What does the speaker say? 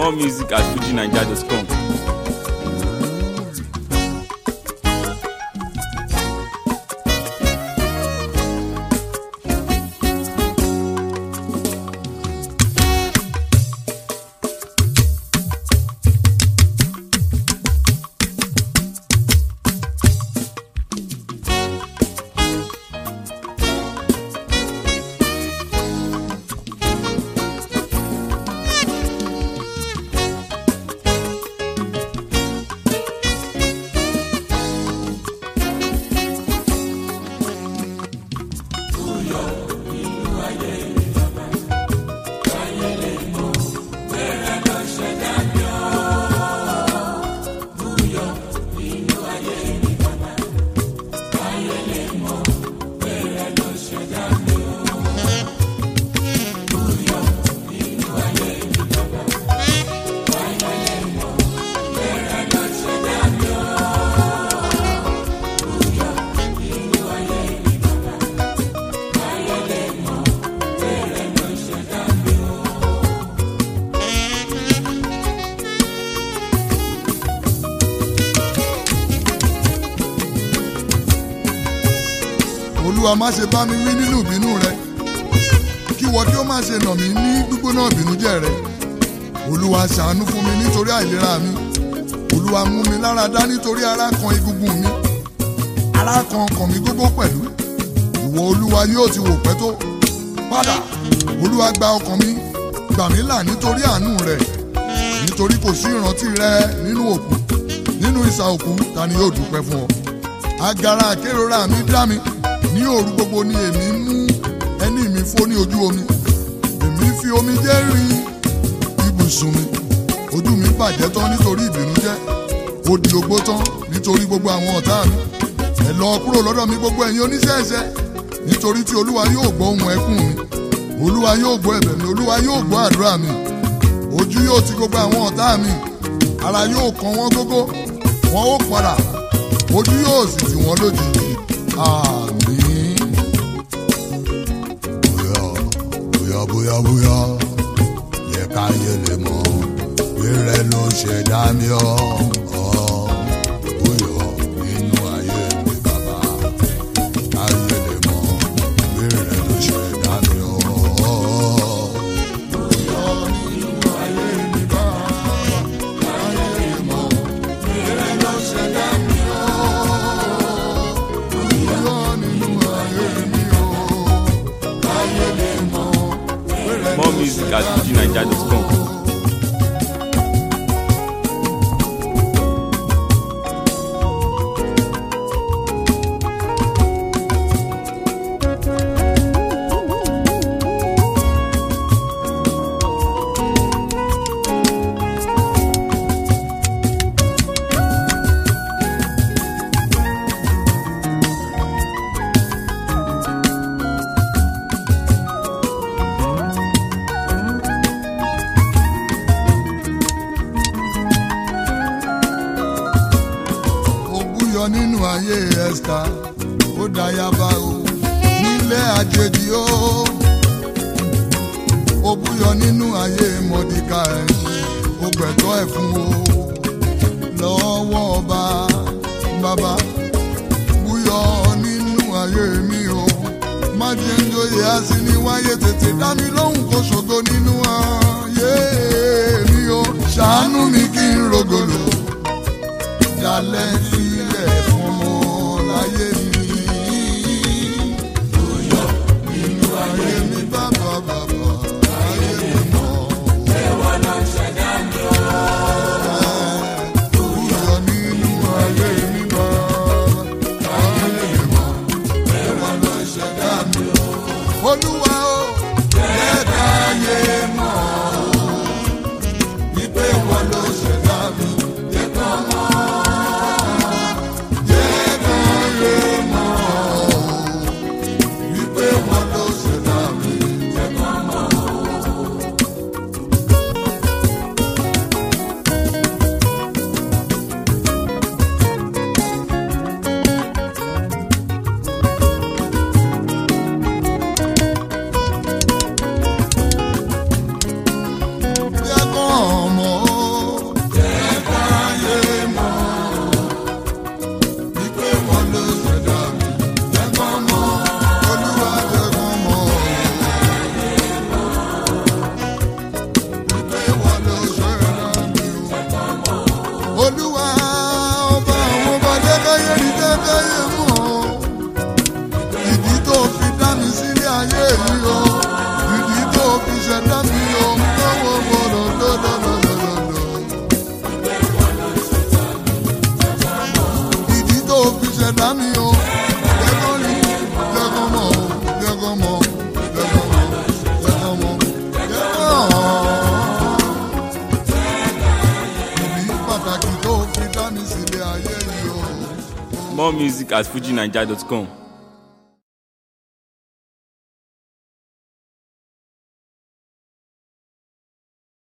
More music at fujinaija.com. olúwa má ṣe bá mi wí nínú ìbínú rẹ kí wọ́n kí ó má ṣe nà mí ní gbígbóná ìbínújẹ́ rẹ olúwa ṣàánú fún mi nítorí àìlera mi olúwa mú mi lára dá nítorí ara kan egungun mi ara kan ọkàn mi gbogbo pẹ̀lú ìwọ olúwa yóò ti wò pẹ́ tó padà olúwa gba ọkàn mi gbà mí là nítorí àánú rẹ nítorí kò sí ìrántí rẹ nínú òkú nínú ìsà òkú ta ni yóò dúpẹ́ fún ọ agara àkérora mi dá mi ní òru gbogbo ni èmi mú ẹní mi fó ní ojú omi èmi fi omi jẹ́ rin ibùsùn mi ojú mi bàjẹ́ tán nítorí ìbìnújẹ́ ó di ogbó tán nítorí gbogbo àwọn ọ̀tá mi ẹ lọ kúrò lọ́dọ̀ mi gbogbo ẹ̀yin oníṣẹ́ẹ̀ṣẹ́ nítorí tí olúwa yóò gbọ́ ohùn ẹkún mi olúwa yóò gbọ́ ẹ̀bẹ̀ mi olúwa yóò gbọ́ àdúrà mi ojú yóò ti gbogbo àwọn ọ̀tá mi ara yóò kàn wọ́n gógó wọn ó padà ojú yóò sì tì wọ́n lójijì àmín. bóyá bóyá bóyá bóyá yẹ ká yẹ lè mọ rírẹ ló ṣe dá mi ọ ọ bóyá nínú ayé mi bàbá ká yẹ lè mọ rírẹ ló ṣe dá mi ọ. More music at fujinaija.com. òbúyọ nínú ayé ẹ̀ka ó dayaba o nílé àjèjì o òbúyọ nínú ayé mọ̀díkà ẹ̀ ó gbẹ̀tọ́ ẹ̀ fún o lọ́wọ́ ọba bàbá búyọ nínú ayé mi o má jẹ́ ń joyè àsì ní wáyé tètè dá mi lóhùn kó ṣògo nínú ayé mi o ṣàánú mi kí n rògòlò dalẹ̀ sílẹ̀ fún ọmọ láyé mi. Bóyá nínú ayé mi bàbá bàbá ayé mi mọ̀. Ẹ̀wọ̀n ló ṣẹ̀dá mi o. Bóyá nínú ayé mi bàbá ayé mi mọ̀. Ẹ̀wọ̀n ló ṣẹ̀dá mi o. Olúwa o, jẹ́ káyé mọ̀ wípé wọ́n ló ṣẹ̀dá mi. Jẹ́ kọ́ mọ̀. More music at fujinaija.com.